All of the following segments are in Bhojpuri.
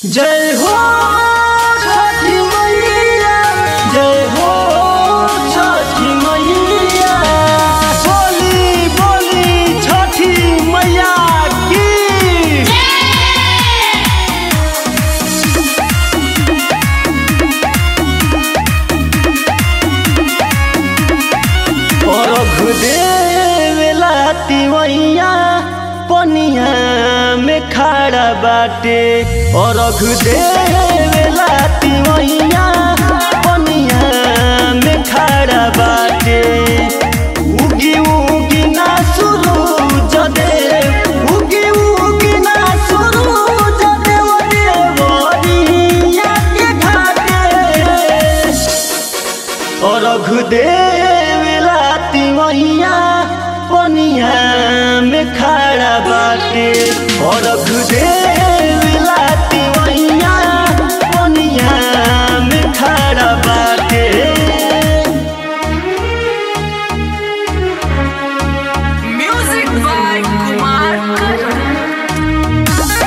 जय हो छठी मैया जय हो छठी मैया बोली बोली छठी मैया की अर्घ देवेला तिवैया पनिया में खड़ा बाटे अर्घ देवेला तिवैया पनिया में खड़ा बाटे उगी उगी ना शुरू जदे उगी उगी ना शुरू जदे देवरिया के घाटे अर्घ देवेला तिवैया पनिया में खड़ा बाटे अर्घ देवेला तिवैया पनिया में खड़ा बाटे Music by Kumar Karan.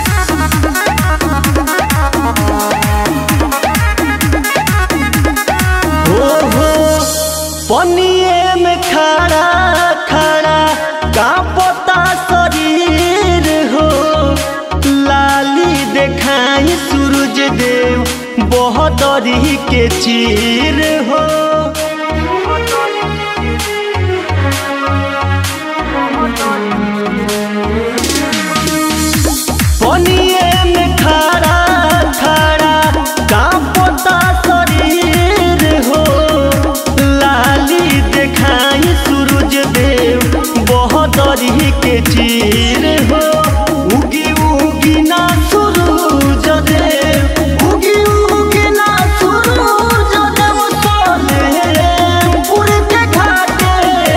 हो हो पनिए में खड़ा खड़ा कांपता शरीर हो लाली देखाई सूरज देव बहदरी के चीर हो पनिए में खड़ा खड़ा कांपता शरीर हो लाली देखाई सूरज देव बहदरी के चीर हो उगी उगी ना सूरज देव उगी उगी ना सूरज देव सोने के घाटे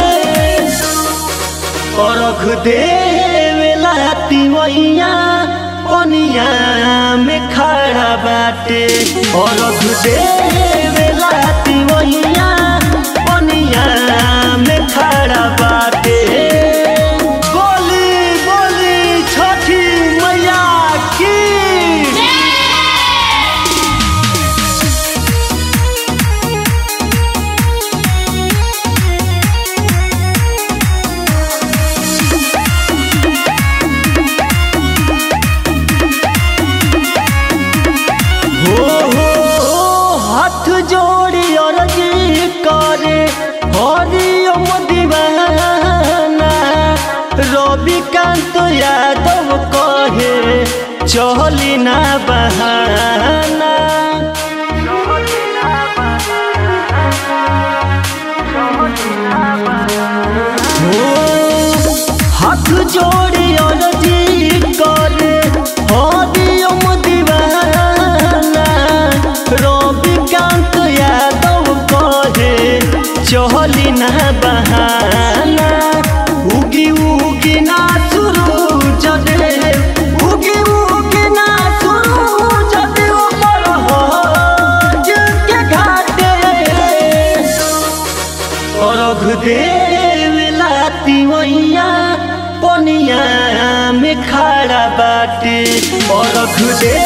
अर्घ देवेला तिवैया पनिया में खड़ा बाटे अर्घ देवेला तिवैया पनिया में खड़ा बाटे बोली बोली छठी मैया की हो हो हाथ जोड़ी अर्जी करे हरिओम दीवाना रविकांत यादव कहे चली ना बहाना हो हाथ जोड़ी अर्जी करे हरिओम दीवाना रविकांत यादव कहे चली ना बहाना उगी उगी ना शुरू जदे उगी उगी ना शुरू जदे ऊपर हो के घाटे अर्घ देवेला तिवैया पनिया में खड़ा बाटे अर्घ दे